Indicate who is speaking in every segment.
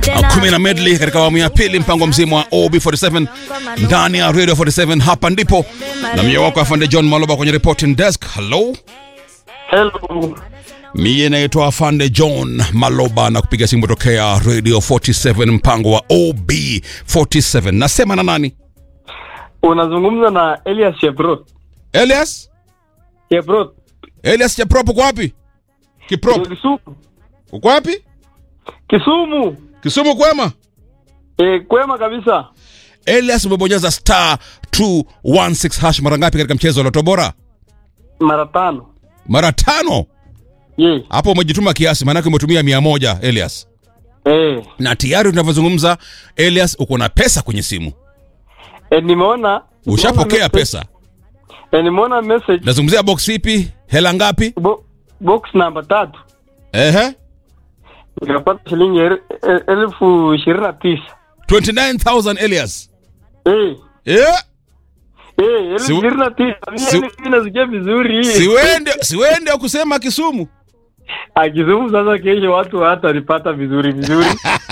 Speaker 1: kumi na medley katika awamu ya pili, mpango mzima wa OB47 ndani ya Radio 47. Hapa ndipo na mie wako afande John Maloba kwenye reporting desk. Hello,
Speaker 2: Hello.
Speaker 1: mie naitwa afande John Maloba na kupiga simu tokea Radio 47, mpango wa OB47. Nasema na nani?
Speaker 2: Unazungumza na Elias Sheprot.
Speaker 1: Elias
Speaker 2: Sheprot.
Speaker 1: Elias Chaprop, uko wapi? Kiprop,
Speaker 2: Kisumu.
Speaker 1: uko wapi?
Speaker 2: Kisumu.
Speaker 1: Kisumu kwema?
Speaker 2: E, kwema kabisa.
Speaker 1: Elias, umebonyeza star 216 hash mara ngapi katika mchezo wa Loto Bora?
Speaker 2: Mara tano.
Speaker 1: Mara tano.
Speaker 2: Ye.
Speaker 1: Hapo umejituma kiasi, maanake umetumia mia moja Elias,
Speaker 2: Eh.
Speaker 1: na tayari tunavyozungumza Elias, uko na pesa kwenye simu,
Speaker 2: E, nimeona
Speaker 1: ushapokea
Speaker 2: nimeona
Speaker 1: pesa.
Speaker 2: E, nimeona message
Speaker 1: Nazungumzia box ipi? Hela ngapi?
Speaker 2: bo, box namba tatu.
Speaker 1: Ehe,
Speaker 2: Nikapata shilingi el- el- elfu ishirini na tisa.
Speaker 1: 29000 Elias.
Speaker 2: Eh.
Speaker 1: Yeah.
Speaker 2: Eh, elfu
Speaker 1: Si-
Speaker 2: ishirini na tisa.
Speaker 1: si-
Speaker 2: Mimi mimi nasikia vizuri.
Speaker 1: Siwende, siwende kusema Kisumu.
Speaker 2: Akizungu sasa kesho watu hawatanipata vizuri vizuri.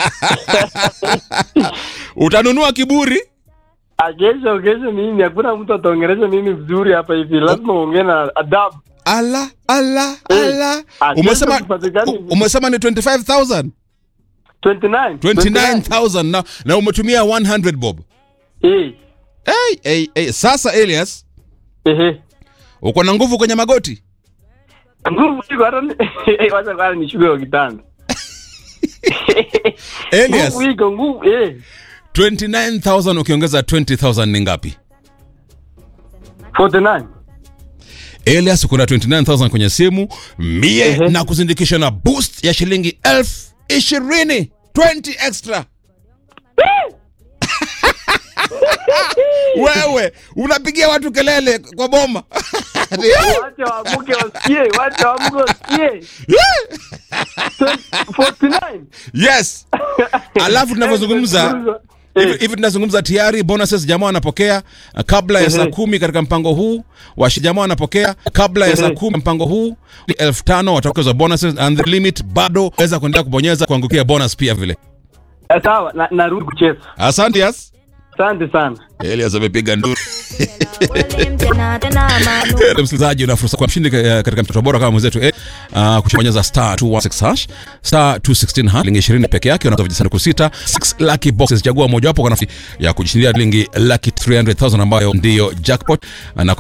Speaker 1: Utanunua kiburi.
Speaker 2: Ah, Kesho kesho mimi hakuna mtu ataongelesha mimi vizuri hapa hivi. Lazima uongee na adabu.
Speaker 1: Ala, ala,
Speaker 2: Eh,
Speaker 1: ala.
Speaker 2: ah,
Speaker 1: Umesema
Speaker 2: kesho tupatikane-
Speaker 1: u- umesema ni 25000.
Speaker 2: 29.
Speaker 1: 29000 na, na umetumia 100 bob.
Speaker 2: Eh.
Speaker 1: Hey, hey, hey. Sasa Elias,
Speaker 2: Ehe.
Speaker 1: uko na nguvu kwenye magoti?
Speaker 2: Nguvu iko hata ni- wacha kwanza nishuke kwa kitanda.
Speaker 1: Elias,
Speaker 2: Nguvu iko nguvu eh.
Speaker 1: 29000 ukiongeza 20000 ni ngapi?
Speaker 2: 49.
Speaker 1: Elias, uko na 29000 kwenye simu mie
Speaker 2: Ehe.
Speaker 1: na kuzindikisha na boost ya shilingi elfu ishirini 20 extra. Wewe unapigia watu kelele kwa boma
Speaker 2: Wacha waamuke wasikie, wacha waamuke wasikie. 49.
Speaker 1: yes. Alafu tunavyozungumza hivi
Speaker 2: Eh,
Speaker 1: hivi tunazungumza tayari bonuses jamaa wanapokea uh, kabla ya saa
Speaker 2: Ehe.
Speaker 1: kumi katika mpango huu washi jamaa wanapokea kabla ya saa
Speaker 2: Ehe.
Speaker 1: kumi mpango huu ni elfu tano wataongezwa bonuses and the limit bado weza kuendelea kubonyeza kuangukia bonus pia vile
Speaker 2: eh, sawa, na- narudi kucheza.
Speaker 1: asante yes
Speaker 2: Asante sana.
Speaker 1: Elias amepiga nduru Eh, msikilizaji una fursa kwa mshindi eh, katika mtoto bora kama mwenzetu eh, uh, kuchobonyeza star 216 hash star 216 hash shilingi 20 peke yake unaweza vijisanduku sita 6 lucky boxes chagua mojawapo kwa nafasi ya kujishindia shilingi lucky 300000 ambayo ndiyo jackpot na